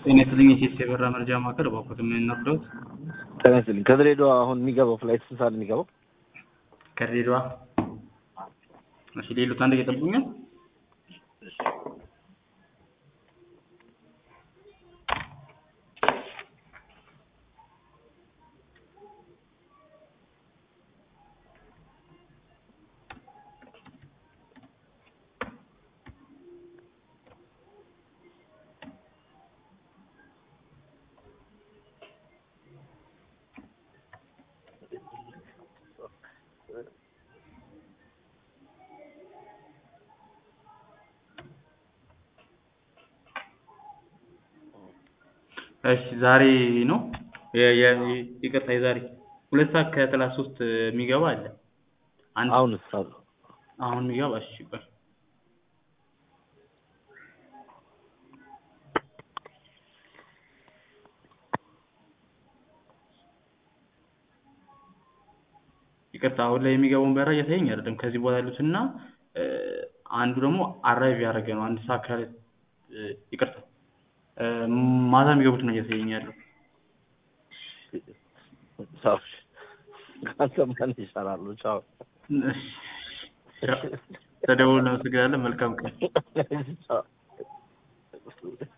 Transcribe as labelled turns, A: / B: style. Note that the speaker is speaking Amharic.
A: ጤና ይስጥልኝ የሴት የበራ መረጃ ማዕከል እባክዎት ምን ነግረውት?
B: ጤና ይስጥልኝ ከድሬዳዋ አሁን የሚገባው ፍላይት ስንት ሰዓት ነው የሚገባው?
A: ከድሬዳዋ እሺ፣ ሌሎት አንድ እየጠብቁኛል። እሺ ዛሬ ነው የ- የ- ይቅርታ የዛሬ ሁለት ሰዓት ከሰላሳ ሶስት የሚገባ አለ። አንድ
B: አሁን ሳሉ
A: አሁን የሚገባ እሺ ቆይ ይቅርታ አሁን ላይ የሚገባውን በራ እያሳየኝ አይደለም። ከዚህ በኋላ ያሉትና እ፣ አንዱ ደግሞ አራይቭ ያደረገ ነው አንድ ሰዓት ካለ እ፣ ይቅርታ እ፣ ማታ የሚገቡት ነው እያሳየኝ ያለው።
B: ሳው ካሰማን ይሰራሉ። ቻው
A: ተደውሎ እናመሰግናለን። መልካም ቀን።
B: ቻው